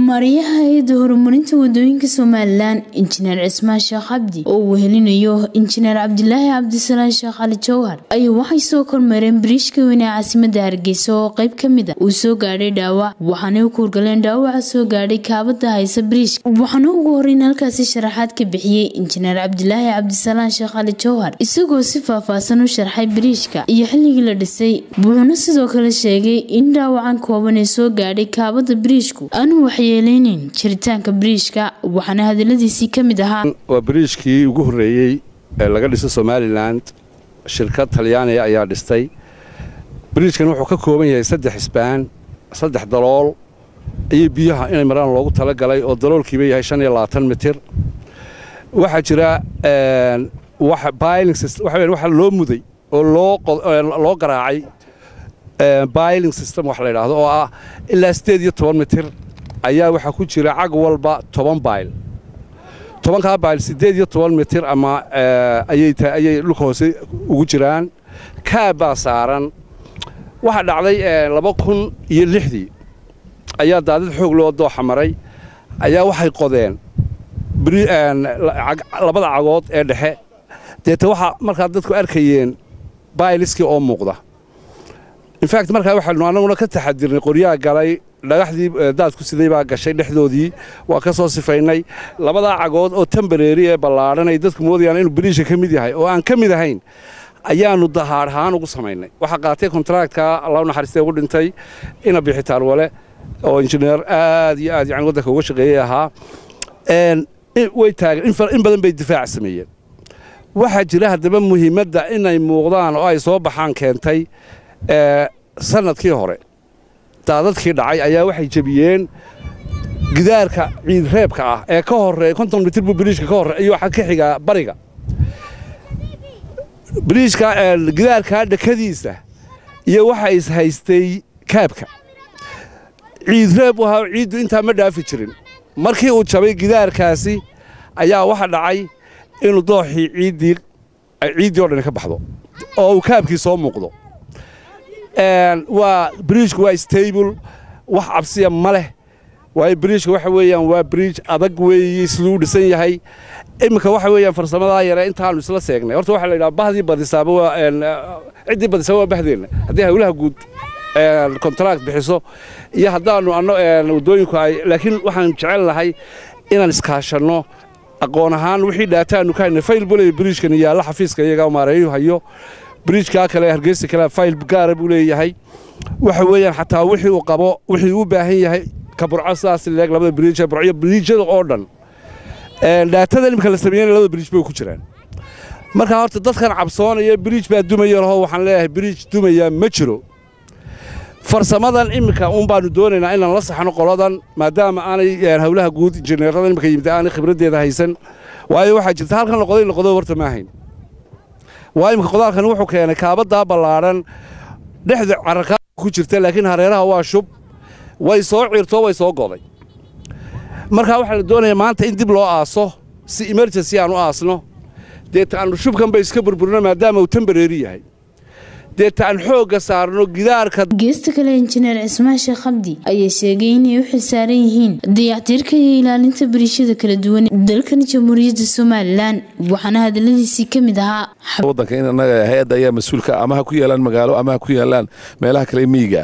maariyaha hay-adda horumarinta wadooyinka somalilan injineer cismaan sheekh cabdi oo uu helinayo injineer cabdilaahi cabdisalaan sheekh cali jawhar ayaa waxay soo kormeereen biriishka weyn ee caasimada hargeysa oo qeyb ka mid a uu soo gaadhay dhaawac waxaanay u kuurgaleen dhaawaca soo gaadhay kaabada haysa biriishka waxaana ugu horeyn halkaasi sharaxaad ka bixiyey injineer cabdilaahi cabdisalaan sheekh cali jawhar isagoo si faahfaahsan u sharxay biriishka iyo xilligii la dhisay wuxuuna sidoo kale sheegay in dhaawacan kooban ee soo gaadhay kaabada biriishku aanu waxyeeleyneyn jiritaanka biriishka waxaana hadaladiisii ka mid ahaa waa biriishkii ugu horreeyey ee laga dhiso somalilan shirkad talyaaniga ayaa dhistay biriishkan wuxuu ka kooban yahay saddex isbaan saddex dalool iyo biyaha inay maraan loogu talagalay oo daloolkiiba yahay shan iyo labaatan mitir waxaa jira waxa loo muday oo loo garaacay biling system wax la yidhaahdo oo ah ilaa siddeed iyo toban mitir ayaa waxaa ku jira cag walba toban bayl tobankaa bayl siddeed iyo toban mitir ama ayay dhulka hoose ugu jiraan kaab baa saaran waxaa dhacday laba kun iyo lixdii ayaa daadad xoog loo dooxa maray ayaa waxay qodeen labada cagood ee dhexe deeta waxaa markaa dadku arkayeen bayliskii oo muuqda infact markaa waxaynu annaguna ka taxadirnay qoryaa galay dhagaxdii daadku siday baa gashay dhexdoodii waa ka soo sifaynay labadaa cagood oo tambareeri ee ballaadhan ay dadku moodayaan inuu biriisha ka mid yahay oo aan ka mid ahayn ayaannu dahaadh ahaan ugu samaynay waxaa qaatay kontraactka alla naxariistay ugu dhintay ina bixitaan wale oo injineer aad iyo aad yani waddanka uga shaqeeyey ahaa way taagan in badan bay difaac sameeyeen waxaa jira haddaba muhiimadda inay muuqdaan oo ay soo baxaan keentay sanadkii hore daadadkii dhacay ayaa waxay jebiyeen gidaarka ciidreebka ah ee ka horeeya konton mitir buu biriishka ka horre iyo waxaa ka xigaa bariga biriishka gidaarkaa dhakadiisa iyo waxa is haystay kaabka ciidreeb u ahaa ciiddu intaa ma dhaafi jirin markii uu jabay gidaarkaasi ayaa waxa dhacay inuu dooxii ciiddii ciiddii oo dhan ka baxdo oo uu kaabkii soo muuqdo waa biriijku waa stable wax cabsiya ma leh waayo biriijka waxa weeyaan waa biriij adag weeye siduu u dhisan yahay iminka waxa weeyaan farsamadaa yare intaanu isla seegnay horta waxaa la yidhaha bahdii badisaaba waa ciddii badisaaba waa bahdeenna haddii hawlaha guud kontract bixiso iyo haddaannu anno waddooyinku ay laakiin waxaan jecel lahay inaan iskaashanno aqoon ahaan wixii dhaataannu ka haynay fayl buley biriijkan yaalla xafiiska iyaga maareeyu hayo biriijkaa kale hargeysa kale fayl gaara buu leeyahay waxa weeyaan xataa wixii uu qabo wixii u baahan yahay ka burco sidaas leeg labada biriij burco biriijyada oo dhan dhaatada imika la sameeyana labada biriij bay ku jiraan markaa horta dadkan cabsoonaya biriij baa dumaya laho waxaan leeyahay biriij dumaya ma jiro farsamadan iminka uun baanu doonaynaa inaan la saxno qoladan maadaama aanay hawlaha guud injineerada imika yimid aanay khibraddeeda haysan waayo waxaa jirta halkan laqoday laqodo horta ma ahayn waa imika qodaalkan wuxuu keenay kaabaddaa ballaadhan dhexda cararkaa ku jirta laakiin hareeraha waa shub way soo ciirto way soo goday markaa waxaa la doonayaa maanta in dib loo aaso si emergency aan u aasno deeta aanu shubkan bay iska burburino maadaama uu tambareeri yahay deeta aan xoogga saarno gidaarka geesta kale injineer cismaan sheekh cabdi ayaa sheegay inay u xilsaaran yihiin dayactirka iyo ilaalinta bariishada kala duwan dalkan jamhuuriyadda somalilan waxaana hadaladiisii ka mid ahaa waddanka in annaga hay-adda ayaa mas-uulka ama ha ku yaalaan magaalo ama ha ku yaalaan meelaha kale miyiga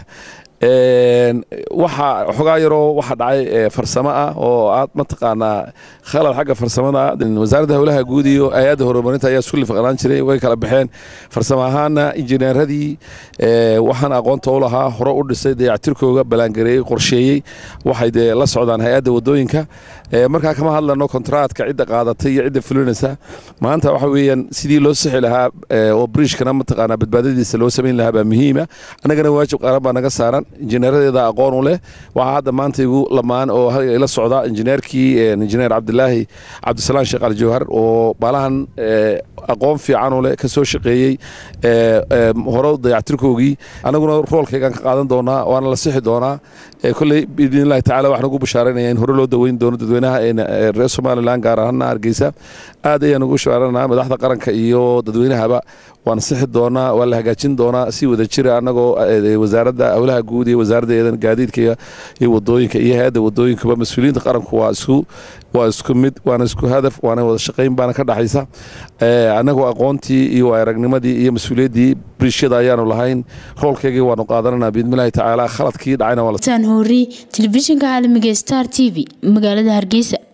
waxa xogaa yaroo waxa dhacay farsamo ah oo aad mataqaanaa khalad xagga farsamada wasaaradda howlaha guud iyo hay-adda horumarinta ayaa isku lifaqnaan jiray way kala baxeen farsamo ahaana injineeradii waxaan aqoonta u lahaa hore u dhisay dayactirkooga ballaangareeyey qorsheeyey waxay dee la socdaan hay-adda waddooyinka markaa kama hadlano kontraatka cidda qaadatay iyo cidda fulinaysa maanta waxa weeyaan sidii loo sixi lahaa oo biriishkana mataqaanaa badbaadadiisa loo samayn lahaa baa muhiima annagana waajib qaaran baa naga saaran injineeradeeda aqoon u leh waxaa hadda maanta igu lamaan oo la socda injineerkii injineer cabdilaahi cabdisalaan sheekh ali jawhar oo baalahan aqoon fiican u leh ka soo shaqeeyey hore dayactirkoogii annaguna roolkaygaan ka qaadan doonaa waana la sixi doonaa kolley biidnillahi tacala waxaan ugu bashaaraynaya in hore loo daweyn doono dadweynaha reer somalilan gaar ahaana hargeysa aad ayaan ugu bashaaranaa madaxda qaranka iyo dadweynahaba waan sixi doonaa waa la hagaajin doonaa si wada jira annagoo wasaaradda howlaha guud iyo wasaaradda gaadiidka iyo wadooyinka iyo hay-adda wadooyinkaba mas-uuliyiinta qaranku waa isku waa isku mid waana isku hadaf waana wada shaqayn baana ka dhaxaysa annagoo aqoontii iyo aragnimadii iyo mas-uuliyaddii briishada ayaanu lahayn roolkeygii waanu qaadananaa biidnillahi tacaala khaladkii dhacayna waa tan hori telefishinka caalamiga star t v magaalada hargeysa